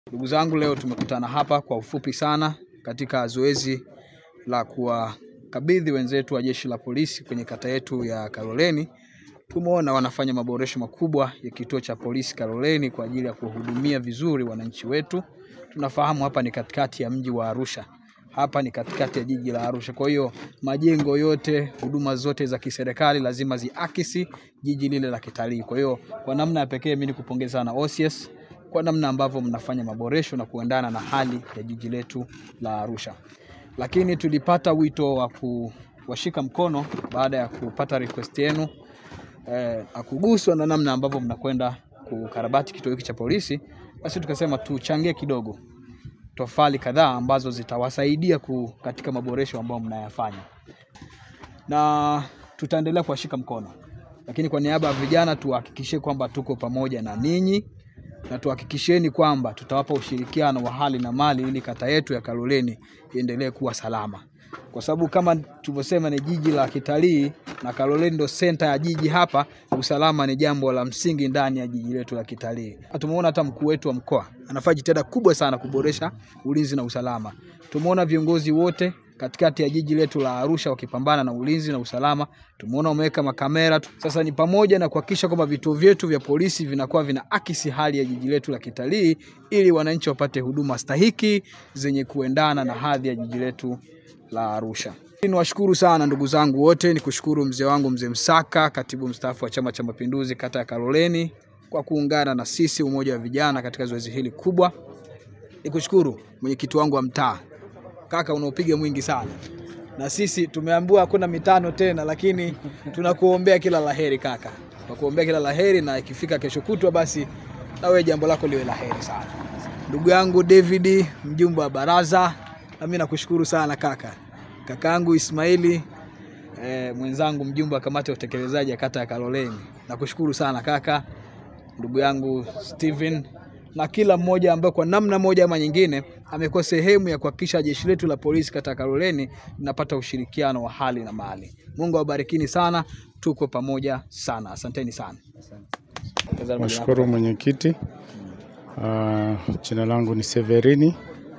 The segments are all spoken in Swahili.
Ndugu zangu, leo tumekutana hapa kwa ufupi sana katika zoezi la kuwakabidhi wenzetu wa jeshi la polisi kwenye kata yetu ya Kaloleni. Tumeona wanafanya maboresho makubwa ya kituo cha polisi Kaloleni kwa ajili ya kuwahudumia vizuri wananchi wetu. Tunafahamu hapa ni katikati ya mji wa Arusha, hapa ni katikati ya jiji la Arusha. Kwa hiyo majengo yote, huduma zote za kiserikali lazima ziakisi jiji lile la kitalii. Kwa hiyo kwa namna ya pekee mimi nikupongeza sana OCS kwa namna ambavyo mnafanya maboresho na kuendana na hali ya jiji letu la Arusha. Lakini tulipata wito wa kuwashika mkono baada ya kupata request yenu eh, akuguswa na namna ambavyo mnakwenda kukarabati kituo hiki cha polisi, basi tukasema tuchangie kidogo tofali kadhaa ambazo zitawasaidia ku, katika maboresho ambayo mnayafanya, na tutaendelea kuwashika mkono, lakini kwa niaba ya vijana tuhakikishie kwamba tuko pamoja na ninyi na tuhakikisheni kwamba tutawapa ushirikiano wa hali na mali ili kata yetu ya Kaloleni iendelee kuwa salama, kwa sababu kama tulivyosema ni jiji la kitalii na Kaloleni ndo senta ya jiji hapa. Usalama ni jambo la msingi ndani ya jiji letu la kitalii. Tumeona hata mkuu wetu wa mkoa anafanya jitihada kubwa sana kuboresha ulinzi na usalama. Tumeona viongozi wote katikati ya jiji letu la Arusha wakipambana na ulinzi na usalama. Tumeona wameweka makamera. Sasa ni pamoja na kuhakikisha kwamba vituo vyetu vya polisi vinakuwa vina akisi hali ya jiji letu la kitalii ili wananchi wapate huduma stahiki zenye kuendana na hadhi ya jiji letu la Arusha. Niwashukuru sana ndugu zangu wote, nikushukuru mzee wangu mzee Msaka, katibu mstaafu wa Chama cha Mapinduzi kata ya Kaloleni kwa kuungana na sisi umoja wa vijana katika zoezi hili kubwa. Nikushukuru mwenyekiti wangu wa mtaa kaka, unaopiga mwingi sana, na sisi tumeambiwa hakuna mitano tena, lakini tunakuombea kila laheri kaka, tunakuombea kila laheri, na ikifika kesho kutwa, basi na wewe jambo lako liwe laheri sana. Ndugu yangu David, mjumbe wa baraza, na mimi nakushukuru sana kaka. Kakaangu Ismaili eh, mwenzangu mjumbe wa kamati ya utekelezaji ya kata ya Kaloleni, nakushukuru sana kaka. Ndugu yangu Steven na kila mmoja ambaye kwa namna moja ama nyingine amekuwa sehemu ya kuhakikisha jeshi letu la polisi kata ya Kaloleni linapata ushirikiano wa hali na mali. Mungu awabarikini sana, tuko pamoja sana, asanteni sana. Nashukuru mwenyekiti. Uh, jina langu ni Severini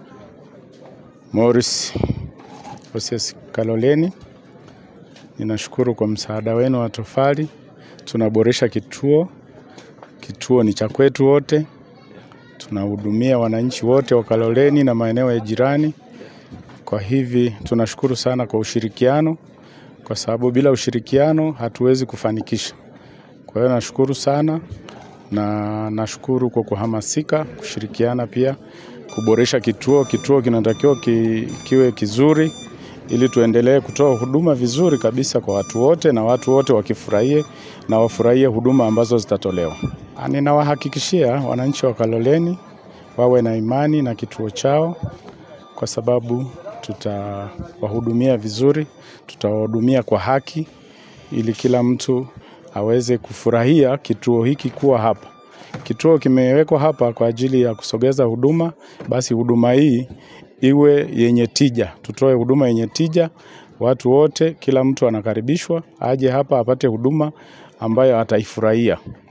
Morris OCS Kaloleni. Ninashukuru kwa msaada wenu wa tofali. Tunaboresha kituo, kituo ni cha kwetu wote, tunahudumia wananchi wote wa Kaloleni na maeneo ya jirani. Kwa hivi tunashukuru sana kwa ushirikiano, kwa sababu bila ushirikiano hatuwezi kufanikisha. Kwa hiyo nashukuru sana na nashukuru kwa kuhamasika kushirikiana pia kuboresha kituo. Kituo kinatakiwa ki, kiwe kizuri ili tuendelee kutoa huduma vizuri kabisa kwa watu wote na watu wote wakifurahie na wafurahie huduma ambazo zitatolewa. Ninawahakikishia wananchi wa Kaloleni wawe na imani na kituo chao kwa sababu tutawahudumia vizuri, tutawahudumia kwa haki ili kila mtu aweze kufurahia kituo hiki kuwa hapa. Kituo kimewekwa hapa kwa ajili ya kusogeza huduma, basi huduma hii iwe yenye tija, tutoe huduma yenye tija. Watu wote, kila mtu anakaribishwa aje hapa apate huduma ambayo ataifurahia.